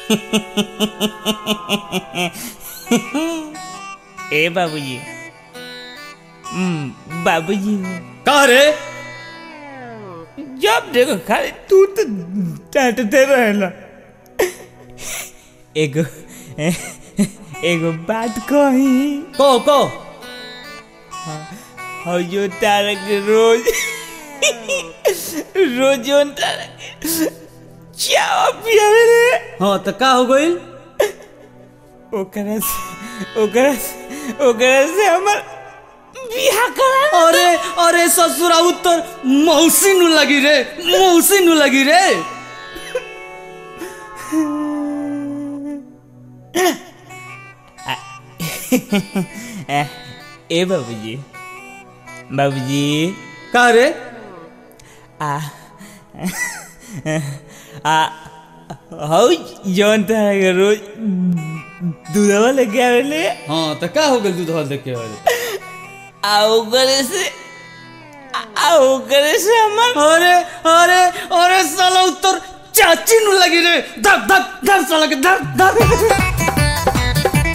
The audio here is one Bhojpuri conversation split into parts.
ए बाबूजी हम्म, बाबूजी का रे जब देखो खाली तू तो डांटते रहेला एगो एगो बात कही को को और जो तारा के रोज रोज जो तारा के चावा पियावे रे हाँ तो का हो गइल ओकरा से ओकरा से ओकरा से हमर बियाह करा अरे अरे ससुरा उत्तर मौसी नु लगी रे मौसी नु लगी रे ए ए बाबूजी बाबूजी का रे आ आ हौ जौन तारा के रोज दूधवा लेके आवेले हाँ तो का हो गइल दूध हल देख के वाले आ ओकरे से आ ओकरे से हमर अरे अरे अरे साला उत्तर चाची नु लगी रे धक धक धक साला के धक धक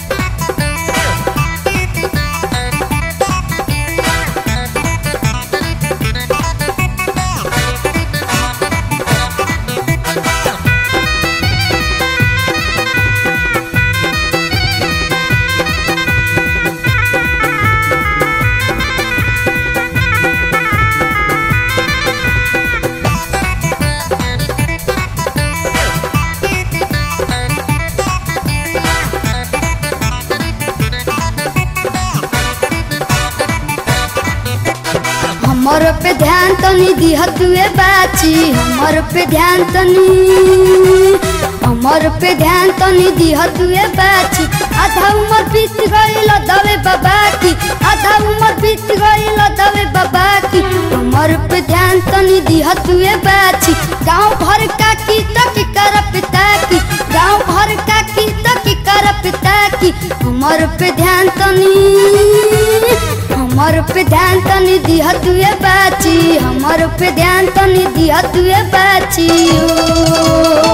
हमर पे ध्यान तनी दिह तुए बाची हमर पे ध्यान तनी हमर पे ध्यान तनी दिह तुए बाची आधा उम्र बीत गइल दवे बाबा की आधा उम्र बीत गइल दवे बाबा की हमर पे ध्यान तनी दिह तुए बाची गांव भर का की तक कर पिता की गांव भर का की तक कर पिता की हमर पे ध्यान तनी हमर पे ध्यान तनी दिह तुए बाची हमर पे ध्यान तनी दिह तुए बाची ओ।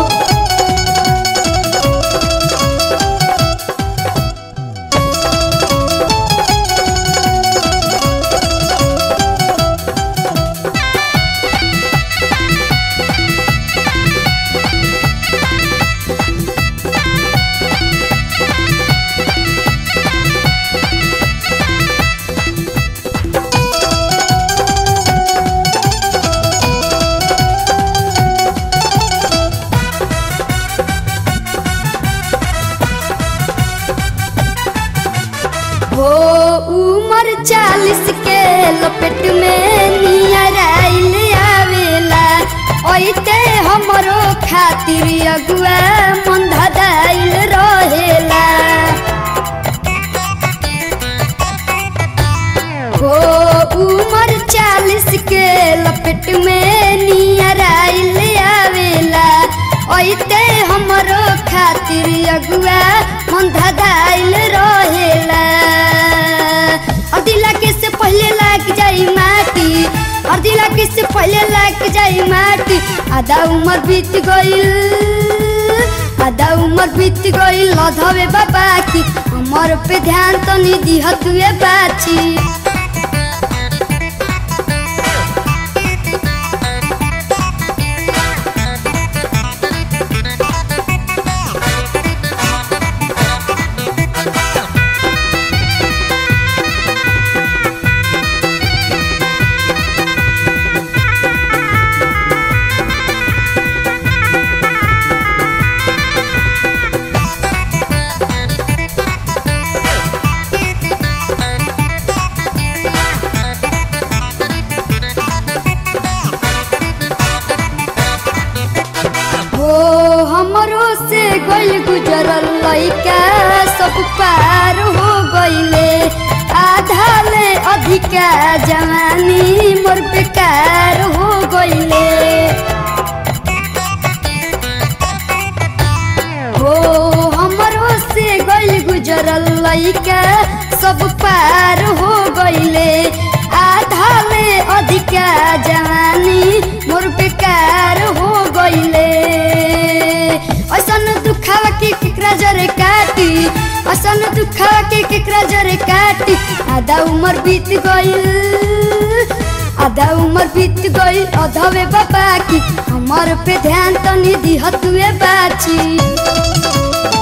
हो उमर चालीस के लपेट में नियर आइल आवेला ओइते हमरो खातिर अगुआ मन धदाइल रहेला हो उमर चालीस के लपेट में नियर आइल आवेला ओइते हमरो खातिर अगुआ मन धदाइल रहेला अर्दिला के से पहले लाग जाई माटी अर्दिला के से पहले लाग जाई माटी आधा उम्र बीत गइल आधा उम्र बीत गइल लधवे बाबा की हमर पे ध्यान तनी दिह तुए बाची हो हमरो से गइल गुजरल लइका सब पार हो गइले आधा ले अधिका जवानी मोर बेकार हो गइले हो हमरो से गइल गुजरल लइका सब पार हो गइले आधा ले अधिका जवानी मोर बेकार हो गइले ऐसन दुखावा अपन दुखा के केकरा जरे काटी आधा उम्र बीत गइल आधा उम्र बीत गइल अधवे बाबा की हमर पे ध्यान तनी दिह तुए बाची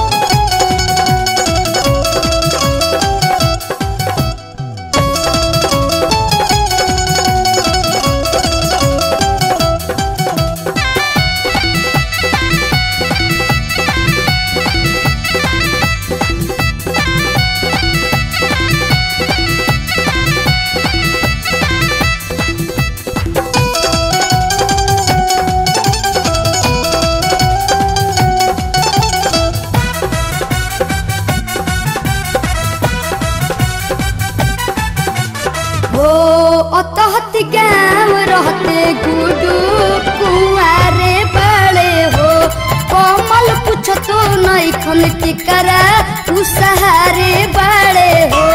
हो अतहत गाँव रहते गुडू कुआरे बड़े हो कमल कुछ तो नहीं खन के करा उ सहारे बड़े हो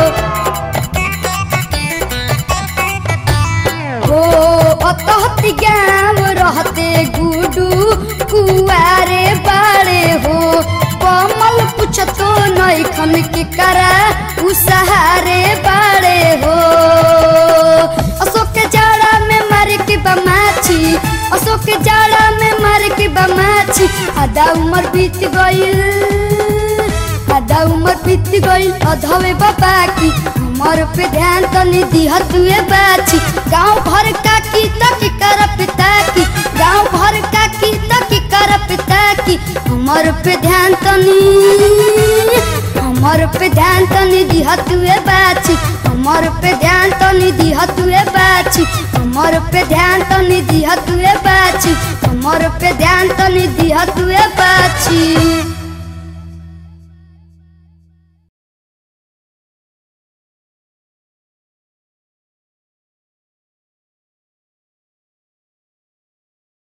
हो अतहत गाँव रहते गुडू कुआरे बड़े हो कमल कुछ तो नहीं खन के करा उ सहारे बड़े हो अशोक के जाड़ा में मार के बमाछी अशोक के जाड़ा में मार के बमाछी आधा उम्र बीत गइल आधा उम्र बीत गइल अधवे बाबा की हमर पे ध्यान तनी दिह तुए बाछी गांव भर का की तक कर पिता की गांव भर का की तक कर पिता की हमर पे ध्यान तनी हमर पे ध्यान तनी दिह तुए बाछी हमर पे ध्यान तनी दिह तुए बाछी हमर पे ध्यान तनी दिह तुए बाछी हमर पे ध्यान तनी दिह तुए बाछी